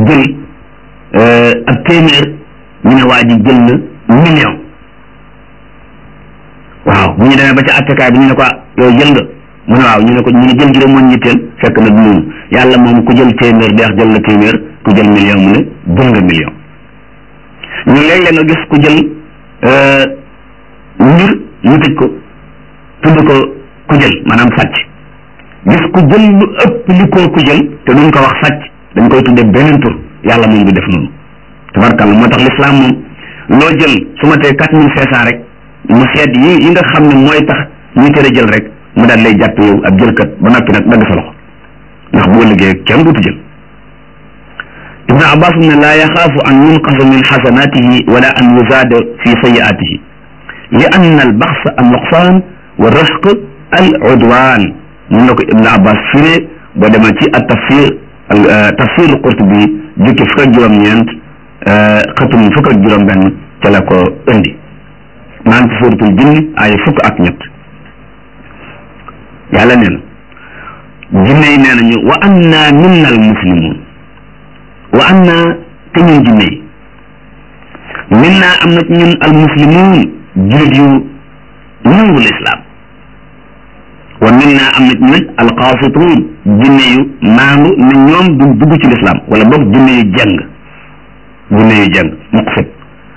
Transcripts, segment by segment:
jël ak téeméer ñu ne waa ji jël na million waaw bu ñu demee ba ca attekaay bi ñu ne ko yow jël nga mu ne waaw ñu ne ko ñu ne jël gi de moon ñitteel fekk na du noonu yàlla moom ku jël téeméer deex jël na téeméer ku jël million mu ne jël nga million ñu léeg-léeg nga gis ku jël mbir ñu tëj ko tudd ko ku jël maanaam sàcc gis ku jël lu ëpp li koo ku jël te duñ ko wax sàcc dañ koy tuddee beneen tur yàlla moom du def noonu tabarkàlla moo tax l'islam moom loo jël su ma tee quatre mille cinq cent rek mu seet yi yi nga xam ne mooy tax ñuy tere jël rek mu daal lay jàpp yow ab jëlkat ba noppi nag dagg sa loxo ndax boo liggéey kenn duutu jël ibnu abbas ne laa yaxaafu an yunqasa min xasanatihi wala an yuzaada fi sayiatihi li anna al baxsa an nuqsaan wa rëxq al udwaan mun na ko ibnu abbas firee boo demee ci at tafsir tafsir al qurtubi jukki fukk ak juróom-ñeent xëtum fukk ak juróom-benn ca la ko indi maa ngi ci suuratul jinni ay fukk ak ñett yàlla nee na jinne yi nee nañu wa anna minna al muslimun wa anna te ñun jinne yi minna am na ci ñun al muslimun jullit yu nangu lislaam wa minna am na ci ñun al qaasituun jinne yu maandu ne ñoom du dugg ci lislaam wala boog jinne yu jàng jinne yu jàng muqsit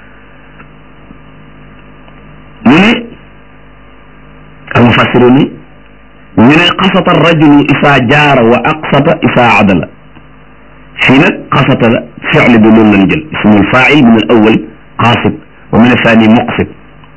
mu ne al mufassirun ñu ne xasata rajulu isaa jaara wa aqsata isaa adala fii nag xasata la fi'l bi loolu lañ jël ismul faa'il min al awwal qaasit wa min athani muqsit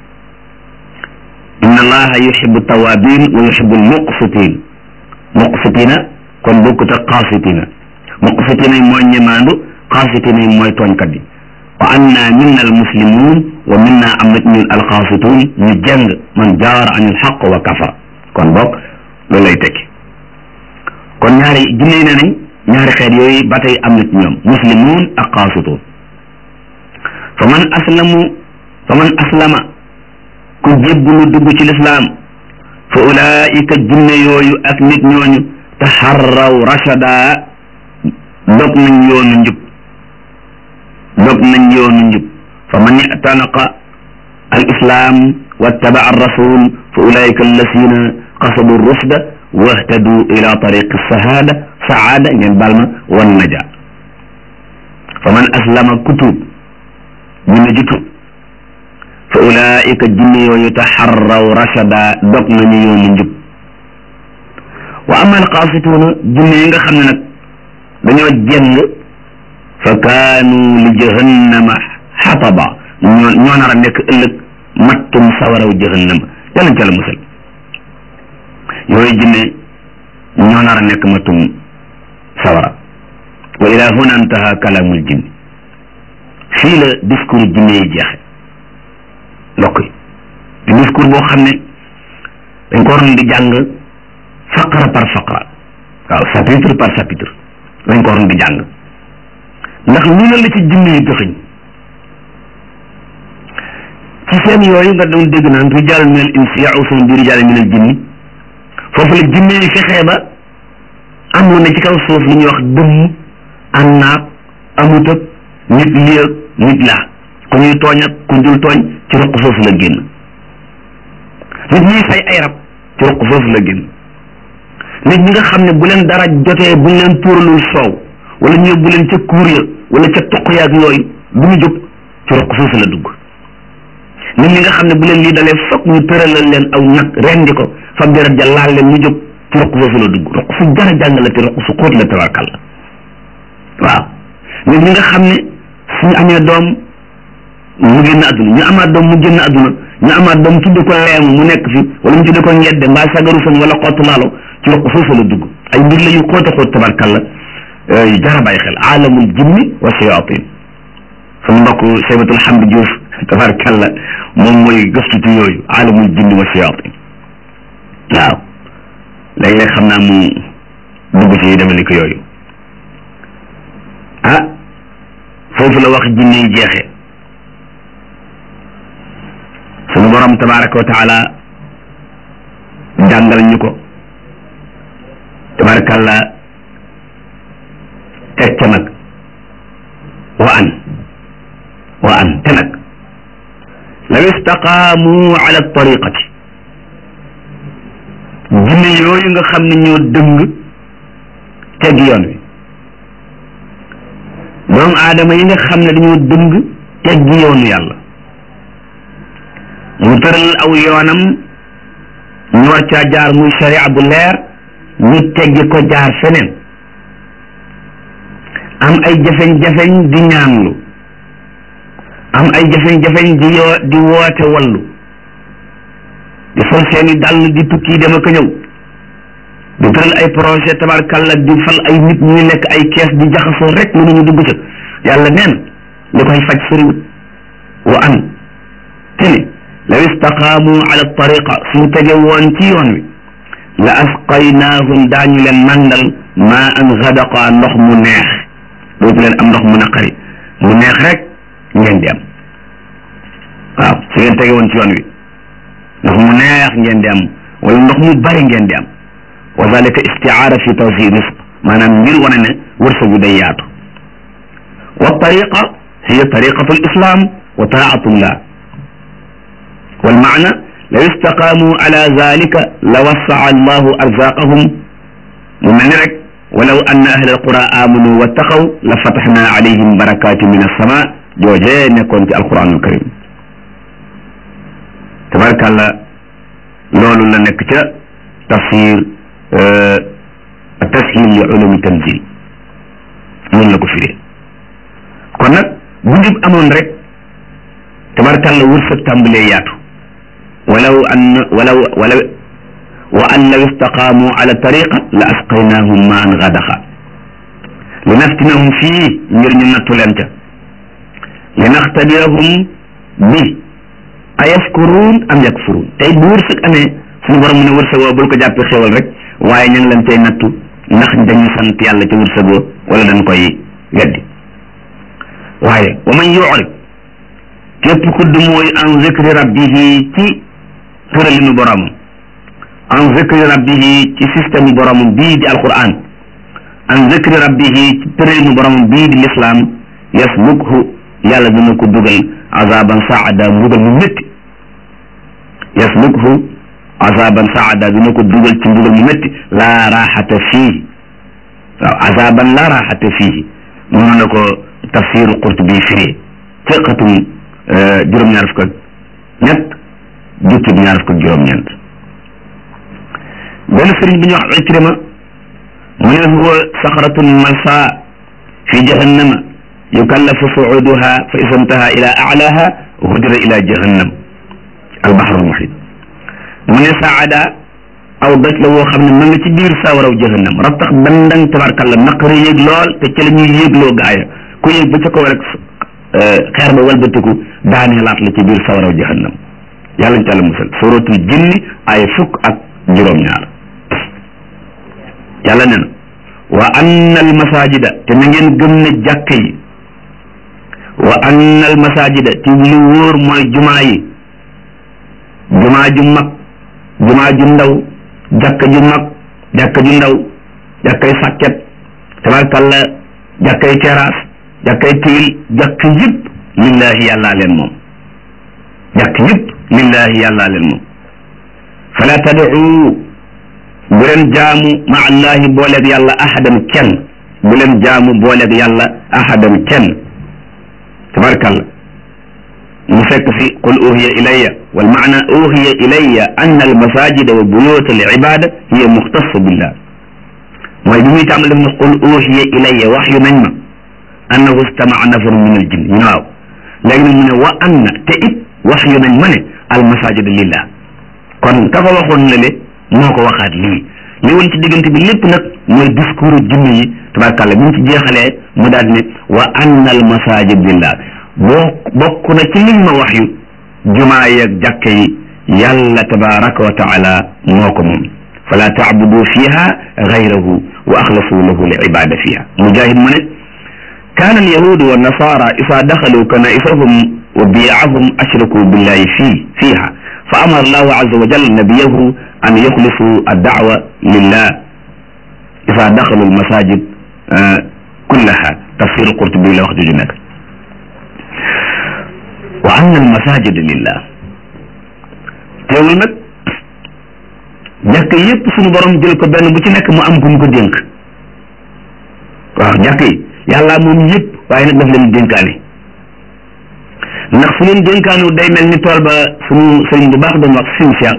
inna allaha yuhibbu tawabin wa yuhibbu al muqsitin muqsitina kon bokkut ak qaasitina muqsitina yi mooy ñemaandu qaasitina yi mooy tooñkat yi wa anna minna al muslimun wa minna am na ñun al qaasitun ñu jàng man jaara an al xaq wa kafar kon bokk loolu lay tekki kon ñaari jinne yi ne nañ ñaari xeet yooyu ba tey am na ci ñoom muslimun ak qaasitun fa man aslamu fa man aslama ku jébbalu dugg ci lislaam fa ulaika jinne yooyu ak nit ñooñu taxarraw rachada dog nañ yoonu njub dog nañ yoonu njub fa man itanaqa al islam wattabaa ar rasul fa ulaika allasina qasadu rusda wahtadu ila tariqi sahada saada ngeen baal ma wan naja fa man aslama kutub jinne ji tub fa ulaika jinne yooyu taxarraw rachada dog nañu yoonu njub wa ama alqaasituuna jinne yi nga xam ne nag dañoo jeng fa kaanu li jahannama xataba ñoo ñoo nar a nekk ëllëg mattum sawaraw jahannama yàllañ ca la musal yooyu jinne ñoo nar a nekk mattum sawara wa ila huna intaha kalaamul jinni fii la discours jinne yi jeexe ndokk yi di discours boo xam ne dañ ko waroon di jàng faqra par faqra waaw chapitre par chapitre dañ ko waroon di jàng ndax lu ne la ci jinne yi dëxëñ ci seen yooyu nga doon dégg naan rijal min al insi ya'usun bi rijal min al jinni foofu la jinne yi fexee ba am lu ne ci kaw suuf lu ñuy wax dëmm annaab amut ak nit lii ak nit laa ku ñuy tooñ ak ku dul tooñ ci roq foofu la génn nit ñuy fay ay rab ci roq foofu la génn nit ñi nga xam ne bu leen dara jotee bu ñu leen tuuralul soow wala ñu yóbbu leen ca kuur ya wala ca toq yaag yooyu du ñu jóg ci roq foofu la dugg nit ñi nga xam ne bu leen lii dalee foog ñu tëralal leen aw nag rendi ko fa deret ja laal leen ñu jóg ci roq foofu la dugg roq su jara jàng la te roq su xóot la tabarkal la waaw nit ñi nga xam ne suñu amee doom mu génn àdduna ñu amaat doom mu génn àdduna ñu amaat doom tudde ko leemu mu nekk fi wala ñu tudde ko ngedde mbaa sagaru fan wala xottu laalo ci roq foofu la dugg ay mbir la yu xóote xóot tabarkal la yu jara bàyyi xel aalamul jinni wa shayatin sama mbokk Seybatul Hamdi Diouf tabarkalla moom mooy gëstutu yooyu aalamul jinni wa shayatin waaw léeg-léeg xam naa mu dugg ci deme ni ko yooyu ah foofu la wax jinne yi jeexe sunu borom tabaraka wa taala jàngal ñu ko tabarakalla teg ca nag wa an wa an te nag law istaqaamu ala tariqati jinne yooyu nga xam ne ñoo dëng teg yoon wi doomu aadama yi nga xam ne dañoo dëng teggi yoonu yàlla mu tëral aw yoonam ñu war caa jaar muy sharia bu leer ñu teggi ko jaar feneen am ay jafeñ-jafeñ di ñaanlu am ay jafeñ-jafeñ di yoo di woote wallu di sol seeni dàll di tukki dem ak a ñëw di tëral ay projet tabarkalla di fal ay nit ñuy lekk ay kees di jaxasoo rek mënuñu dugg ca yàlla neen li koy faj sëriwut wa an te ne law istaqaamu ala tariqa suñ tege woon ci yoon wi la asqaynaahum daañu leen mandal maa an gadaqa ndox mu neex dootu leen am ndox mu naqari mu neex rek ngeen di am waaw su ngeen tege woon ci yoon wi ndox mu neex ngeen di am wala ndox mu bari ngeen di am wa zalika istiaara fi tawsi risq maanaam ngir wane ne wërsëgu day yaatu wa tariqa hiya tariqatu lislam wa taatullah wal maana law istaqaamu ala zalika la wasaa allahu arzaqahum mu mel ni rek walaw anna ahla alqura amanu wattaqaw la fataxna alayhim barakatin min alsama joojee nekkoon ci alquranul karim tabarakàllah loolu la nekk ca tafsir tashil li ulumi tanzil noonu la ko firee kon nag bu njub amoon rek tabarakàllah wërsëg tàmbalee yaatu walaw an walaw walaw wa an law istaqaamu ala tariqa la asqaynahum ma an gadaxa li naftinahum fii ngir ñu nattu leen ca li naxtabirahum bi a yaskuruun am yakfuruun tey bu wërsëg amee suñu borom mu ne wërsëg woo bul ko jàppee xéwal rek waaye ña ngi leen cay nattu ndax dañu sant yàlla ca wërsëg woo wala dañ koy weddi waaye wa man yurid képp ku du mooy an zikri rabbihi ci tëralinu boromam an zikri rabbihi ci système boromam bii di alquran an zikri rabbihi ci tëralinu boromam bii di l'islam yaslukhu yàlla dina ko dugal azaban saada mbugal mu métti yaslukhu azaban saada dina ko dugal ci mbugal mu métti laa raaxata fii waaw azaban laa raaxata fii noonu la ko tafsiru qurtubi firi ci xatum juróom-ñaar fukk ak ñett jukkib ñaar fukk ak juróom-ñeent benn sëriñ bi ñu wax ikrima mu ne huwa saxratun malsa fi jahannama yukallafu suuduha fa isa ntaha ila alaha hudira ila jahannam albaxru almuhit mu ne saada aw doj la woo xam ne ma nga ci biir sawaraw jahannam rattax bandang tabarkalla naqari yéeg lool te ca la ñuy yéegloo gaaya ku yéeg ba ca kaw rek xeer ba walbatiku daanee laat la ci biir sawaraw jahannam yàlla ñu tàlla musal suratul jinni ay fukk ak juróom-ñaar yàlla ne na wa anna al masajida te na ngeen gëm ne jàkka yi wa anna al masajida te lu wóor mooy jumaa yi jumaa ju mag jumaa ju ndaw jàkka ju mag jàkka ju ndaw jàkkay sàkket tabarkalla jàkkay terrasse jàkkay tiil jàkk yëpp lillahi yàllaa leen moom jàkk yëpp lillahi yàllaa leen moom fala tad'u bu leen jaamu ma allahi booleeg yàlla ahadan kenn bu leen jaamu booleeg yàlla ahadan kenn tabarkalla mu fekk fi qul uhiya ilayya wal maana uhiya ilayya anna al masajida wa buyut al ibada hiya muxtassa billah mooy bi muy tàmbali def ne qul uhiya ilayya wax yu nañ ma annahu istama'a nafaru min al jinn ñu ne waaw léegi nag mu ne wa anna te it wax yu nañ ma ne al masajida lillah kon ka ko waxoon la le moo ko waxaat lii li woon ci diggante bi lépp nag mooy discours jinne yi tabarkàlla bi mu ci jeexalee mu daal ne wa anna al masajid lillah boo bokk na ci liñ ma wax yu jumaa yeeg jàkka yi yàlla tabaraka wa taala moo ko moom fala taabudu fiha gayrahu wa axlasu lahu li ibada fiha mujahid mu ne kaana alyahudu wa nasara isa daxalu kanaisahum wa biyaahum ashraku billahi fii fiha fa amara allahu azza wa jalla nabiyahu an yuxlisu addaawa lillah isa daxalu almasajid kullaha tafsir qurtubi la wax juju nekk wa anna al masajida lillah teewul nag jàkk yépp suñu borom jël ko benn bu ci nekk mu am ku mu ko dénk waaw jàkk yi yàlla moom yépp waaye nag daf leen dénkaane ndax su leen dénkaanu day mel ni tool ba suñu sëriñ bu baax doon wax sim sia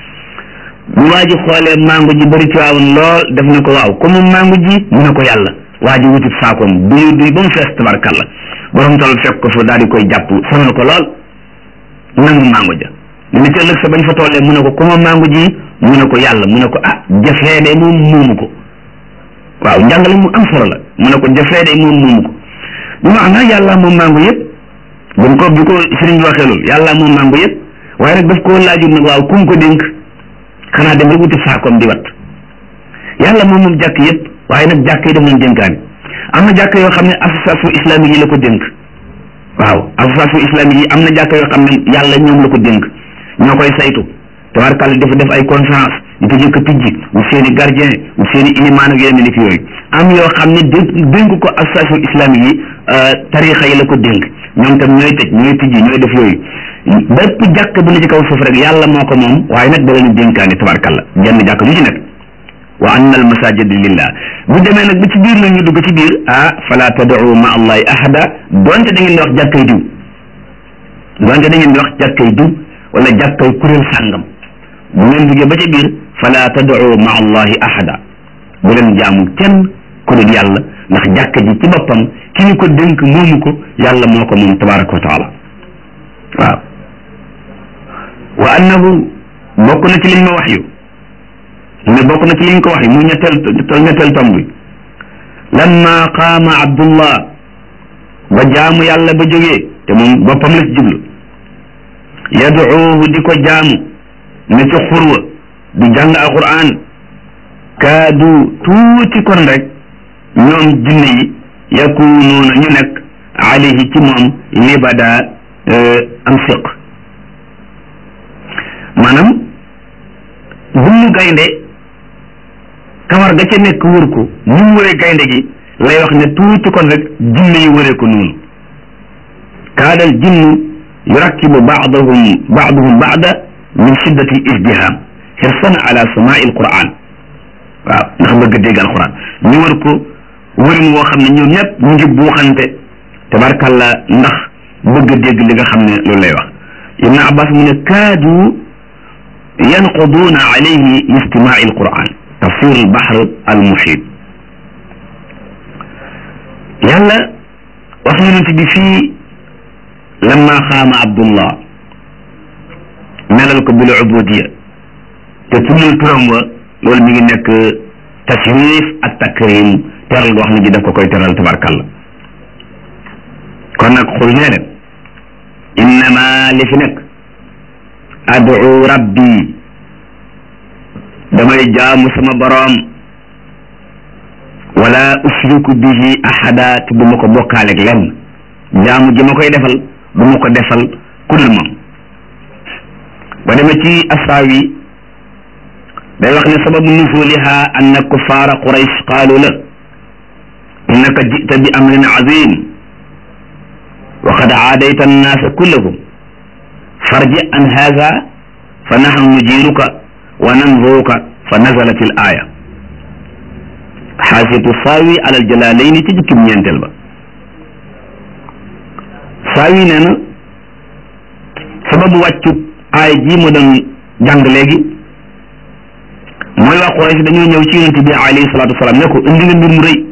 bu waa ji xoolee mango ji bëri ci waawoon lool def na ko waaw comme mango ji mu ne ko yàlla waa ji wutit saakoom duy duy ba mu fees tabarkalla borom tool fekk ko fa daal di koy jàpp sonal ko lool nangu mango ja mu ne ci ëllëg sa bañ fa tollee mu ne ko comme mango ji mu ne ko yàlla mu ne ko ah jafee de moom muumu ko waaw njàngale mu am solo la mu ne ko jafee de moom muumu ko bi maanaam yàlla moom mango yëpp bu ko bi ko sëriñ bi waxee loolu yàlla moom mango yëpp waaye nag daf koo laajul nag waaw kum ko dénk xanaa dem rek wuti saakoom di wat yàlla moom moom jàkk yëpp waaye nag jàkk yi daf leen dénkaani am na jàkk yoo xam ne association islamique yi la ko dénk waaw association islamique yi am na jàkk yoo xam ne yàlla ñoom la ko dénk ñoo koy saytu tabarkàlla dafa def ay conférence di ko jëkk tijji wu seeni gardien wu seeni ilimaan ak yeneen nit yooyu am yoo xam ne dénk dénk ko association islamique yi tarixa yi la ko dénk ñoom tam ñooy tëj ñooy tijji ñooy def yooyu bépp jàkk bu ne ci kaw suuf rek yàlla moo ko moom waaye nag da leen dénkaane tabarkàlla jenn jàkk ju ci nekk wa anna al masajid lillah bu demee nag ba ci biir nag ñu dugg ci biir ah fala tad'u ma allahi ahada donte da ngeen di wax jàkkay diw donte da ngeen di wax jàkkay diw wala jàkkay kuréel sàngam bu ngeen duggee ba ci biir fala tad'u ma allahi ahada bu leen jaamu kenn ku dul yàlla ndax jàkka ji ci boppam ki ñu ko dénk moomu ko yàlla moo ko moom tabaraka wa taala waaw wa annahu bokk na ci liñ ma wax yu ne bokk na ci liñ ko wax yi muy ñetteel ñetteel tomb bi lamma qaama abdullah ba jaamu yàlla ba jógee te moom boppam la ci jublu yaduuhu di ko jaamu ne ci xurwa di jàng alquran kaadu tuuti kon rek ñoom jinne yi yakunuuna ñu nekk alayhi ci moom libada am siq maanaam bunnu gaynde kawar ga ca nekk wër ko ni mu wëree gaynde gi lay wax ne tuuti kon rek jinne yi wëree ko noonu kaadal jinnu yurakkibu baadahum baaduhum baada min shiddati isdiham xirsan ala samaai alquran waaw ndax bëgg dégg alquran ñu wër ko wërin woo xam ne ñoom ñëpp ñu ngi buuxante tabarkalla ndax bëgg dégg li nga xam ne loolu lay wax ibn abbas mu ne kaadu yanquduuna alayhi li istimaai alquran tafsir albahr almuhit yàlla wax yonent bi fii lamma xaama abdullah melal ko bil ubudiya te tuddul turam wa loolu mi ngi nekk tashrif ak takrim teral goo xam ne ji daf ko koy teral tabarkalla kon nag xul nee leen innama li fi nekk adu rabbi damay jaamu sama boroom wala usriku bihi ahada te du ma ko bokkaaleeg lenn jaamu ji ma koy defal du ma ko defal ku dul moom ba demee ci asaawi day wax ne sababu nuzuliha anna kuffaara quraysh qaalu la innaka jita bi amrin azim wa qad aadayta annaasa kullahum farji an haza fa nahnu nujiruka wa nanzuruka fa nazalat al aya xaasiyatu saawi ala al jalaalayni ci jukkim ñeenteel ba saawi nee na sababu wàccu aay ji mu doon jàng léegi mooy waa Quraysh dañoo ñëw ci yonent bi alayhi salaatu wasalaam ne ko indi nga mbir mu rëy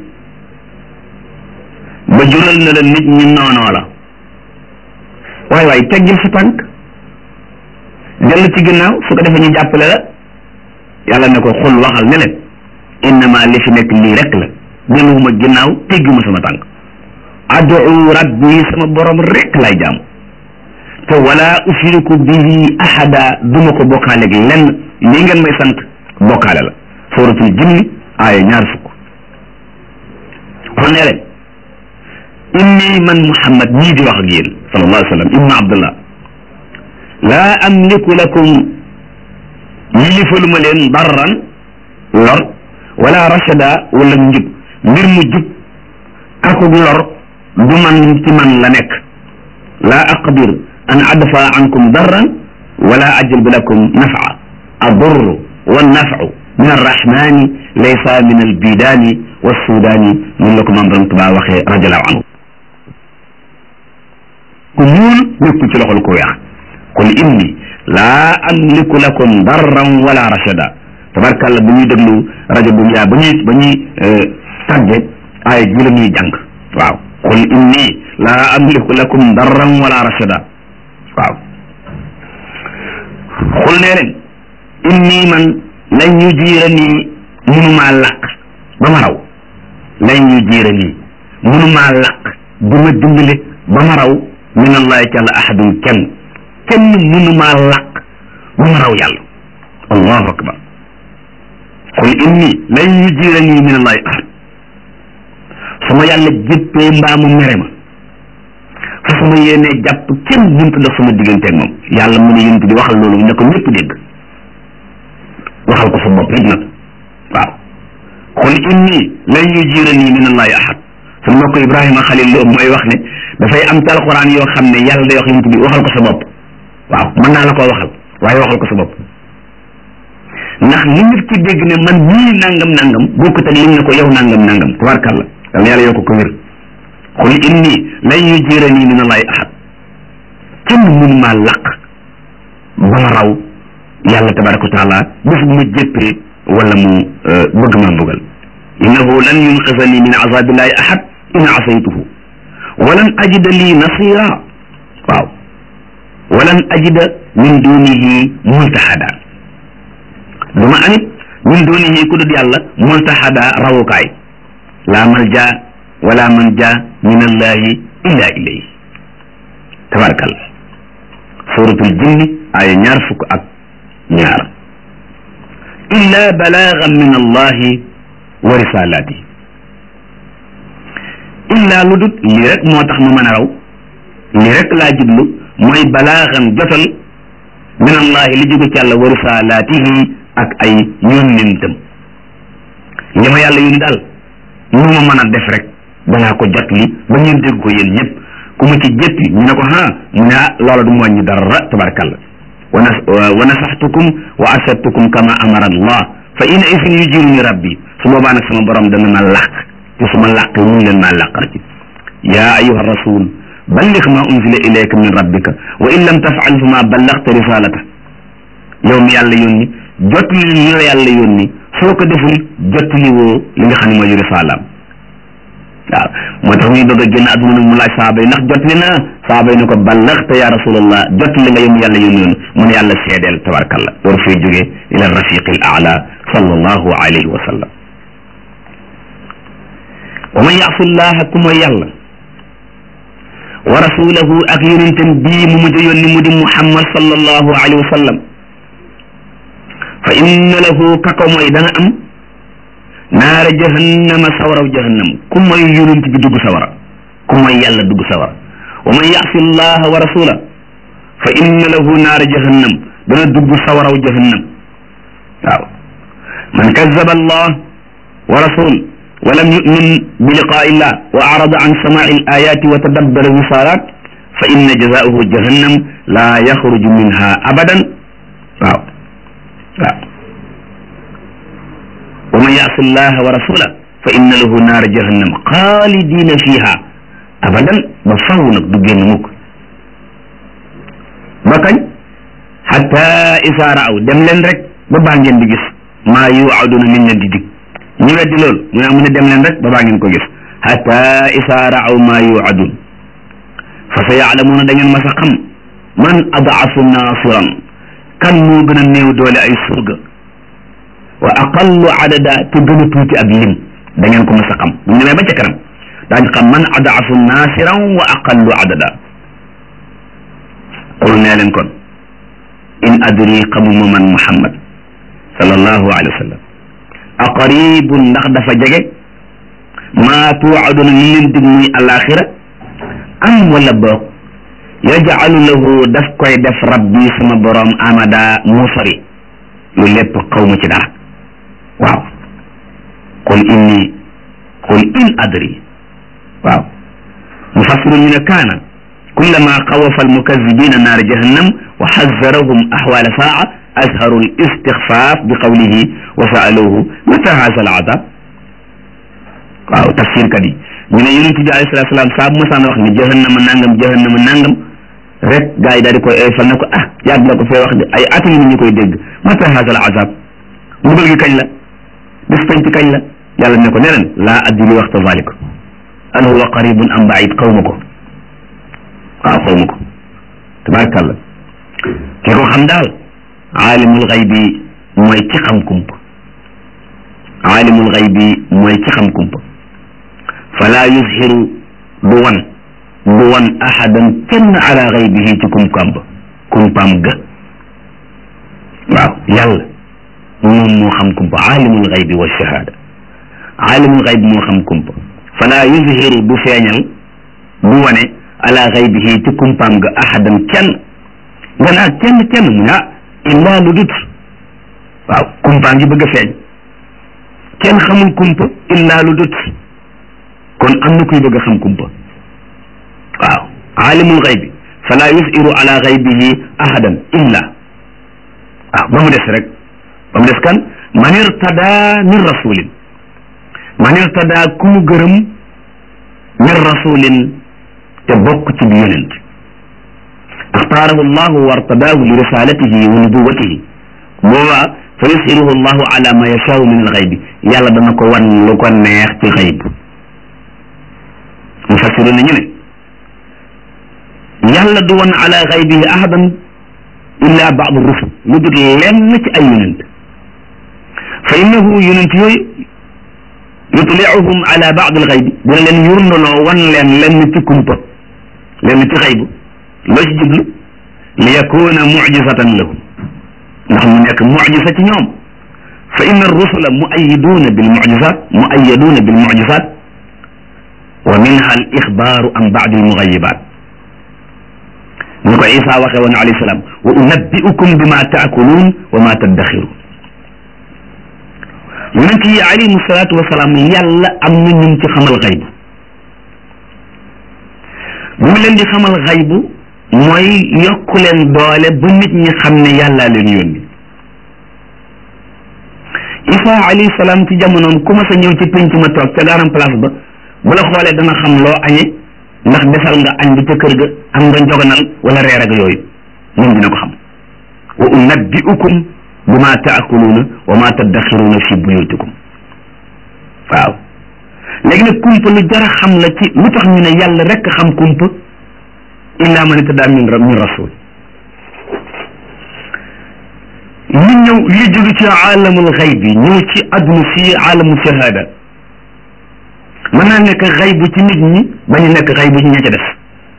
ba jural na la nit ñi noonoo la waaye waaye teggil sa tànk dellu ci ginnaaw su ko defee ñu jàppale la yàlla ne ko xul waxal ne leen innama li fi nekk lii rek la delluwuma ginnaaw tegguma sama tànk adu rabbi sama borom rek lay jaam te wala usriku bihi ahada duma ko bokkaaleeg lenn lii ngeen may sant bokkaale la suratul jinni aaya ñaar fukk kon ne leen inni man muhammad ñii di wax ak yéen sallallahu alayhi wa sallam ibnu abdullah laa amliku lakum yilifaluma leen darran lor wala rachada wala njub mbir mu jub akug lor du man ci man la nekk laa aqdir an adfa ankum darran wala ajlib lakum nafa adurru wannafu min arrahmani laysa min albidani wassudaani mun la ko maam borom Tuubaa waxee radiallahu anhu ku ñuul nekku ci loxol ku weex qul inni laa amliku lakum darran wala rachada tabarkàlla bu ñuy déglu rajo bu yaa ba ñuy ba ñuy tàgge ay ji la ñuy jàng waaw qul inni laa amliku lakum darran wala rachada waaw xul nee leen inni man lan ñu jiira nii munumaa làq ba ma raw lan ñu jiira nii munumaa làq du ma dimbale ba ma raw min allahi ci àlla ahadun kenn kenn munumaa làq ba ma raw yàlla allahu akbar qul inni lan ñu jiira nii min allahi ahad su ma yàlla jéppee mbaa mu mere ma fa su ma yéenee jàpp kenn mënta dox sama digganteeg moom yàlla mu ne yént di waxal loolu ne ko ñëpp dégg waxal ko sa bopp it nag waaw qul inni lan yujirani min allahi ahad suñu mbokk ibrahima xalil loo mooy wax ne dafay am ci alquran yoo xam ne yàlla day wax yént bi waxal ko sa bopp waaw mën naa la koo waxal waaye waxal ko sa bopp ndax li nit ki dégg ne man nii nangam nangam bokkut ak lim ne ko yow nangam nangam tabarkàlla yàlla yàlla yoo ko ko wér qul inni lan yujirani min allahi ahad kenn mun maa laq ba ma raw yàlla tabaraka wa taala bés bu ma jéppee wala mu bëgg maa mbugal innahu lan yunqisani min azabillahi ahad in asaytuhu walan ajida lii nasira waaw walan ajida min dunihi multahada du ma amit min dunihi ku dul yàlla multahada rawukaay la malja wala manja min allahi illa ilayhi tabarakallah suratul jinni ay ñaar fukk ak ñaar illa balaagan min allahi wa risalati illa lu dut lii rek moo tax ma mën a raw lii rek laa jublu mooy balaagan jotal min allahi li jóge ci yàlla wa risalatihi ak ay yónnentam li ma yàlla yónni daal nu ma mën a def rek danaa ko jot li ba ngeen dégg ko yéen ñëpp ku mu ci jëppi ñu ne ko ha mu ne ah loola du mu wàññi dara tabarakallah wa nasaxtukum wa asabtukum kama amara allah fa in isin yujiruni rabbi su boobaa nag sama borom dana ma làq te su ma làq mu leen maa làqar ci yaa ayuha rasul balligh ma unzila ilayka min rabbika wa in lam tafal fa ma ballagta risalata yow mi yàlla yónni jotli li la yàlla yónni soo ko deful jotli woo li nga xam ne mooy risalaam waaw moo tax muy bëgg a génn adduna nag mu laaj saaba yi ndax jot li na saaba yi ne ko ballaxta ya rasulallah jot li nga yëm yàlla yónni yoon mu ne yàlla seedeel tabarakallah door fee jógee ila rafiqi al aala sallallahu alayhi wa sallam wa man yaasi llaha ku mooy yàlla wa rasulahu ak yonentam bii mu mujj yónni mu di muhammad sallallahu alayhi wa sallam fa inna lahu kako mooy dana am naara jahannama sawaraw jahannam ku mooy yonent bi dugg sawara ku mooy yàlla dugg sawara wa man yaasi llaha wa rasula fa inna lahu naara jahannam dana dugg sawaraw jahannam waaw man kazaba allah wa rasul wa lam yumin bi liqaa illah wa arada an samaai alayati wa tadabbara risalat fa inna jazaahu jahannam la yaxruju minha abadan waaw waaw wa man yaasi llaha wa rasula fa inna lahu naara jahannam xaalidina fiha abadan ba faw nag du génn mukk ba kañ xata isa raaw dem leen rek ba baa ngeen di gis maa yuaduna min leen di dig ñu weddi loolu mu ne mu ne dem leen rek ba baa ngeen ko gis xata isa raaw maa yuadun fa sa yaalamuuna da ngeen mas a xam man adaafu naasiran kan moo gën a néew doole ay surga wa aqallu adada te gën a tuuti ab lim da ngeen ko mas a xam bu ñu demee ba ca kanam daañu xam man adaafu naasiran wa aqallu adada qul nee leen kon in adri xamuma man muhammad sallallahu alayhi wa sallam aqaribun ndax dafa jege maa tuuaduna li leen dig muy alaxira am wala boog yajcalu lahu daf koy def rabbi sama borom amada mu sori lu lépp xaw ma ci dara waaw qul inni qul in adri waaw mufassiru ñu ne kaana kullama xawafa almukazibina naara jahannam wa xazarahum axwaala saa azharu al istixfaaf bi qawlihi wa saaluhu mata haza al azab waaw tafsir kat yi ñu ne yonent bi alayhi salaatu salaam saa bu masaan wax ni jahannama nangam jahannama nangam rek gaa yi daal di koy fal ne ko ah yàgg la ko fee wax de ay at ngi ñu koy dégg mata haza al azab mbugal gi kañ la bis penc kañ la yàlla ne ko ne leen laa adri waxta zalik al huwa qaribun am baid xaw ma ko waaw xaw ma ko tabarakallah ki ko xam daal aalimul xaybi mooy ci xam kumpa aalimul xaybi mooy ci xam kumpa fala yuzhiru du wan du wan ahadan kenn ala xaybihi ci kumpaam ba kumpaam ga waaw yàlla moom moo xam kumpa aalimul xaybi wa shahada aalimul xaybi moo xam kumpa fala yuzhiru du feeñal du wane ala xaybihi ci kumpaam ga ahadan kenn nga naa kenn kenn mu ne ah illaa lu dut waaw kumpaa ngi bëgg a feeñ kenn xamul kumpa illaa lu dut kon am na kuy bëgg a xam kumpa waaw aalimul xaybi fala yusiru ala xaybihi ahadan illa waaw ba mu des rek ba mu des kan man irtada min rasulin man irtada ku mu gërëm min rasulin te bokk ci bi yonent axtaarahu llahu wa artadaahu li risalatihi wa nubuwatihi boobaa fa yusiruhu llahu ala ma yashaau min alxaybi yàlla dana ko wan lu ko neex ci xayb mufassiru na ñu ne yàlla du wan ala xaybihi ahadan illa baadu rusul lu dul lenn ci ay yonent fa innahu yonent yooyu yutliuhum ala baad alxaybi dina leen yurnaloo wan leen lenn ci kumpa lenn ci xaybu loo ci jublu li yakuna mujisatan lahum ndax mu nekk mujisa ci ñoom fa inna rusula muayiduuna bil mujisat muayaduuna bil mujisat wa minha al ixbaaru an baadi al mugayibat ni ko Isa waxee woon alayhi salaam wa unabbiukum bima taakuluun wa ma taddaxiruun yonent yi alayhim salaatu wa salaam yàlla am na ñun ci xamal xaybu bu mu leen di xamal xaybu mooy yokku leen doole ba nit ñi xam ne yàllaa leen yónni Isa alayhi salaam ci jamonoom ku ma sa ñëw ci penc ma toog ca garam place ba bu la xoolee dana xam loo añe ndax desal nga añ bi ca kër ga am nga njoganal wala reer ak yooyu moom dina ko xam wa unabbiukum bima taakuluuna wa ma taddaxiruuna fi buyutikum waaw léegi nag kumpa lu jar a xam la ci lu tax ñu ne yàlla rek xam kumpa illa man ittadaa min min rasul ñu ñëw li jóge ci alamul xayb bi ñëw ci adduna si alamu shahada mën naa nekk xaybu ci nit ñi bañu nekk xaybu ci ña ca def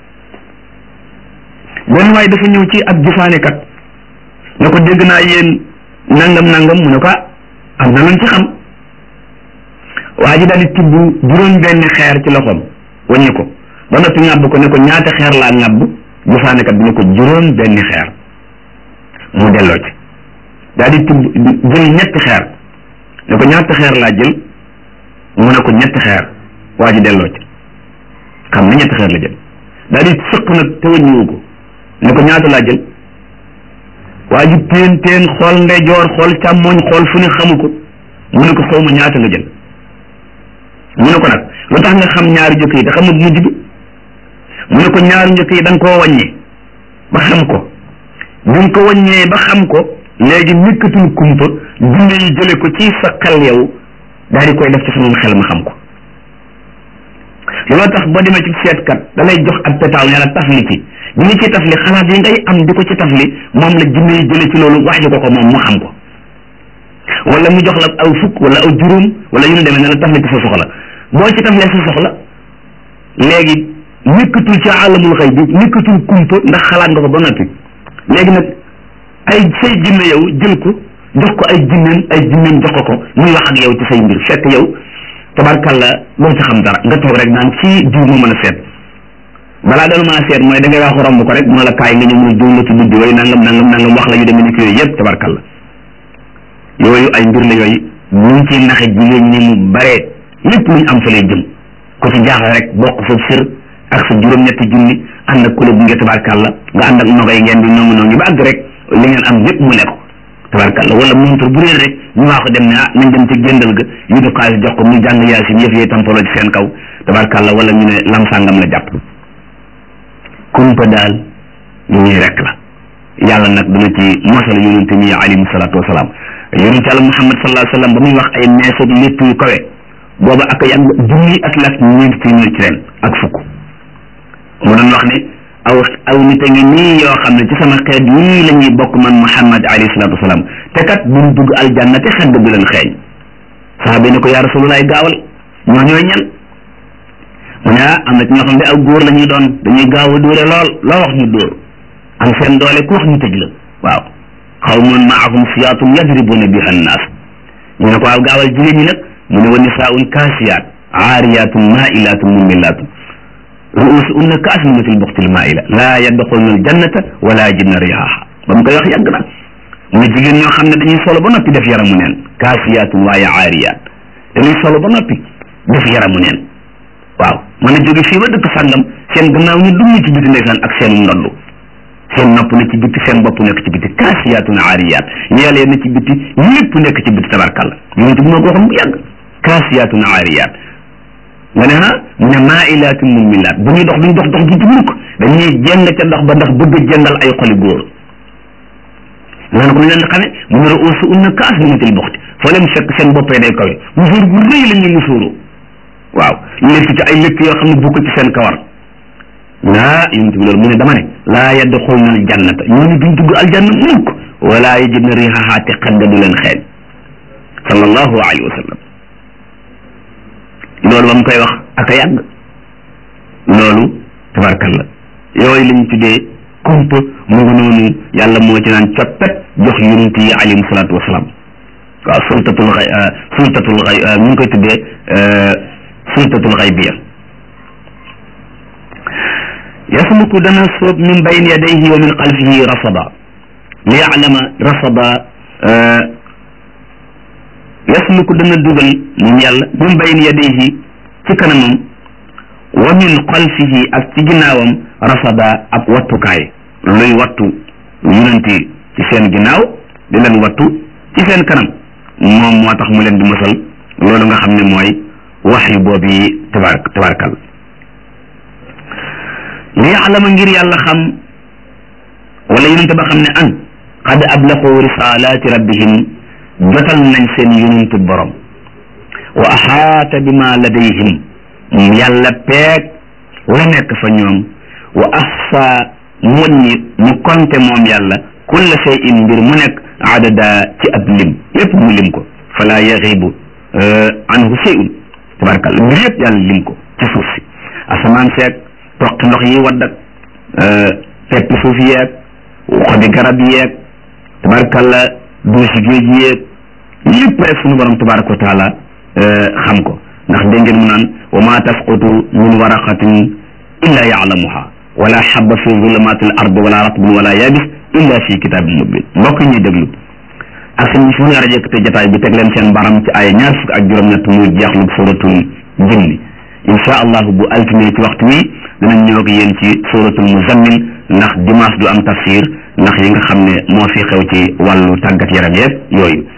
benn waaye dafa ñëw ci ab gisaanekat ne ko dégg naa yéen nangam nangam mu ne ko am na luñ ci xam waa ji daal di tibb juróom benn xeer ci loxoom waññi ko ba noppi ŋàbb ko ne ko ñaata xeer laa ŋàbb gisaanekat bi ne ko juróom benn xeer mu delloo ci daal di tibb jël ñetti xeer ne ko ñaata xeer laa jël mu ne ko ñetti xeer waa ji delloo ci xam na ñetti xeer la jël daal di sëq nag te wëññiwu ko ne ko ñaata laa jël waa ji teen teen xool ndeyjoor xool càmmooñ xool fu ne xamu ko mu ne ko xaw ma ñaata nga jël mu ne ko nag lu tax nga xam ñaari njëkk yi te xamul mujj bi mu ne ko ñaari njëkk yi da nga koo wàññee ba xam ko bi nga ko wàññee ba xam ko léegi nekkatul kumpa dund yi jële ko ci sa xel yow daal di koy def ci sama xel ma xam ko looloo tax boo demee ci seetkat da lay jox ak petaaw ne la tafli ci bi nga ci tafli xalaat yi ngay am di ko ci tafli moom la jinne yi jële ci loolu wax ji ko ko moom mu xam ko wala mu jox la aw fukk wala aw juróom wala yu ñu demee ne la tafli ci sa soxla boo ci taflee sa soxla léegi nekkatul ci alamul xëy bi nekkatul kumpa ndax xalaat nga ko ba noppi léegi nag ay say jinne yow jël ko jox ko ay jinneen ay jinneen jox ko ko muy wax ak yow ci say mbir fekk yow tabarkalla doo ci xam dara nga toog rek naan ci diw moo mën a seet balaa doon mën a seet mooy da ngay wax romb ko rek mu ne la kaay nga ñëw mu ne diw la ci buddi yooyu nangam nangam nangam wax la yu demee ni ki yooyu yëpp tabarkalla yooyu ay mbir la yooyu ñu ngi ciy naxe jigéen ñi mu bare lépp luñ am fa lay jëm ku ci jaaxle rek bokk foofu sër ak sa juróom-ñetti junni ànd ak kula bu nge tabarkàlla nga ànd ak nogay ngeen di nongi nongi ba àgg rek li ngeen am lépp mu lekk tabarkàlla wala montor bu réer rek ñu waa ko dem ne ah nañ dem ci géndal ga yu du xaalis jox ko mu jàng yaasin yëf yee tampaloo ci seen kaw tabarkàlla wala ñu ne lam sàngam la jàpp kumpa daal ñu ñuy rek la yàlla nag dina ci mosal yonente mi alayhi salaatu wasalaam yonente yàlla muhammad sallallahu alayhi wa sallam ba muy wax ay meesoog lépp yu kawe booba ak yàgg junni at la ak ñeenti téeméer ci ren ak fukk mu doon wax ne aw aw nit a ngi nii yoo xam ne ci sama xeet yii la ñuy bokk man muhammad alayhi salaatu wasalaam te kat buñ dugg aljanna te xet du leen xeeñ saxaaba yi ne ko yaa rasulullaay gaawal ñoo ñooy ñan mu ne ah am na ci ñoo xam ne aw góor la ñuy doon dañuy gaaw a dóore lool loo wax ñu dóor am seen doole ku wax ñu tëj la waaw xawmun maahum siyaatun yadribuna biha annaas ñu ne ko waaw gaawal jigéen ñi nag mu ne wa nisaaun kaasiyaat aariyaatun maailaatun mumilaatun ruusuhunna kaasnimatil buxtil maaila laa yadxulna aljannata wala yajidna rihaha ba mu koy wax yàgg na mu ne jigéen ñoo xam ne dañuy solo ba noppi def yaramu neen kaasiyaatun waaye aariyaat dañuy solo ba noppi def yaramu neen waaw mën a jóge fii ba dëkk sàngam seen gannaaw ñu dugg ci biti ndeysaan ak seen ndoddu seen nopp na ci biti seen bopp nekk ci biti kaasiyaatun aariyaat yàlla na ci biti lépp nekk ci biti tabarkalla yonent bi moo ko waxoon bu yàgg kaasiyaatun aariyaat nga ne ah mu ne maailaatun mumilaat bu ñuy dox duñ dox dox ji ci mukk dañuy jeng ca dox ba ndax bëgg a jëndal ay xoli góor loolu ko ñu leen di xamee mu ne ruusu unna kaasnimatil buxti foo leen fekk seen boppee day kawe musuur bu rëy la ñuy musuuru waaw lépp ci ay lépp yoo xam ne bokk ci seen kawar naa yonent bi loolu mu ne dama ne laa yadxulna aljannata ñooñu duñ dugg aljanna mukk wala yajidna rihaha te xet ga du leen xeeñ sallallahu alayhi wa sallam loolu ba mu koy wax ak a yàgg loolu tabarkalla yooyu lañ tuddee kumpa mu ngi noonu yàlla moo ci naan coppet jox yonent yi alayhim salaatu wasalaam waaw sultatul xay sultatul xay ñu ngi koy tuddee sultatul xaybiya yasluku dana soob min bayni yadayhi wa min xalfihi rasada li yaalama rasada yasluku dana dugal moom yàlla min bayni yadayhi ci kanamam wa min xalfihi ak ci ginnaawam rasada ab wattukaay luy wattu yonenti ci seen ginnaaw di leen wattu ci seen kanam moom moo tax mu leen di mosal loolu nga xam ne mooy wax yu boobu yi tabaar tabaarkal li yaalama ngir yàlla xam wala yonente ba xam ne an qad ablaxu risalaati rabbihim jotal nañ seen yonentu borom wa axaata bima ladayhim yàlla peeg la nekk fa ñoom wa ahsa muññi mu konte moom yàlla kulla shay'in mbir mu nekk adada ci ab lim lépp mu lim ko fala yaxibu anhu shay'un tabarakalla mbir yëpp yàlla lim ko ci suuf si asamaan seeg toqi ndox yi wadd ak peppi suuf yeeg xobi garab yeeg tabarakalla duusi géej yeeg lépp rek suñu borom tabaraka wa taala xam ko ndax dégg ngeen mu naan wa ma tasqutu min waraqatin illa yaalamuha wala xabba fi zulumaati al ard wala ratbin wala yabis illa fi kitabin mubin mbokk ñuy déglu ak seen fu nga rajo te jataay bi teg leen seen baram ci ay ñaar fukk ak juróom-ñett muy jeexlu suratul jinni insha allahu bu altine ci waxtu wi dinañ ñëw ak yéen ci suratul muzammil ndax dimanche du am tafsir ndax yi nga xam ne moo fi xew ci wàllu tàggat yaram yeeg yooyu